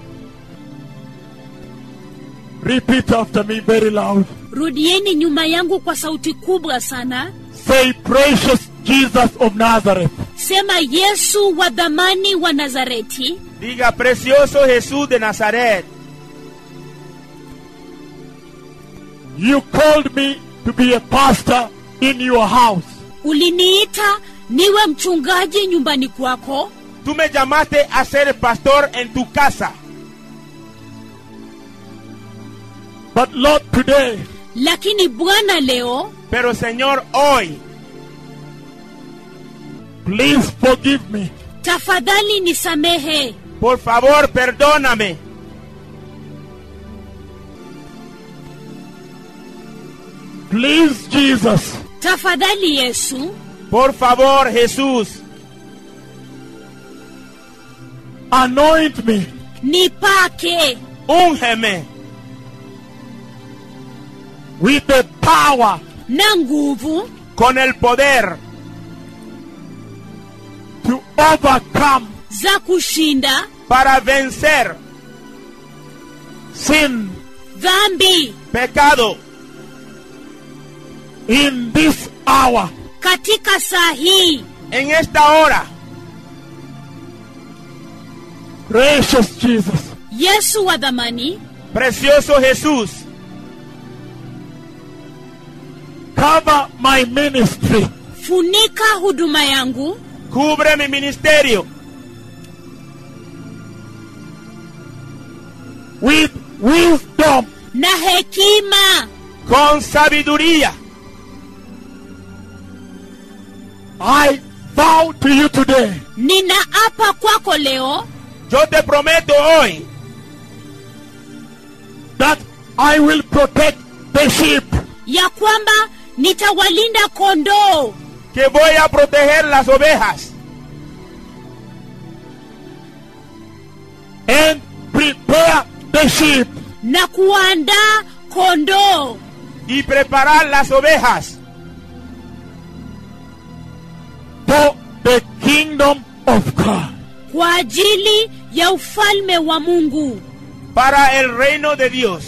Repeat after me very loud. rudieni nyuma yangu kwa sauti kubwa sana Say, Precious Jesus of Nazareth, sema yesu wa dhamani wa nazareti Diga, precioso Jesús de Nazaret, you called me to be a pastor in your house. uliniita niwe mchungaji nyumbani kwako tú me llamaste a ser pastor en tu casa. But Lord, today, lakini bwana leo Pero Señor, hoy, please forgive me. tafadhali nisamehe por favor, perdóname. Please, Jesus, tafadhali yesu Por favor, Jesús, anoint me nipake úngeme with the power na nguvu con el poder to overcome za kushinda para vencer sin dhambi pecado in this hour. katika saa hii en esta hora. Precious Jesus, yesu wa dhamani Precioso Jesús, cover my ministry funika huduma yangu cubre mi ministerio with wisdom na hekima con sabiduría. I vow to you today ninaapa kwako leo Yo te prometo hoy that I will protect the sheep ya kwamba nitawalinda kondoo que voy a proteger las ovejas and prepare the sheep na kuandaa kondoo y preparar las ovejas for the kingdom of God. kwa ajili ya ufalme wa mungu para el reino de Dios.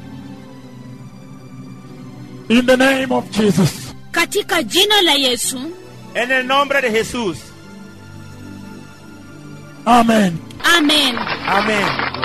In the name of Jesus. katika jina la yesu En el nombre de Jesús. Amen. amen Amén.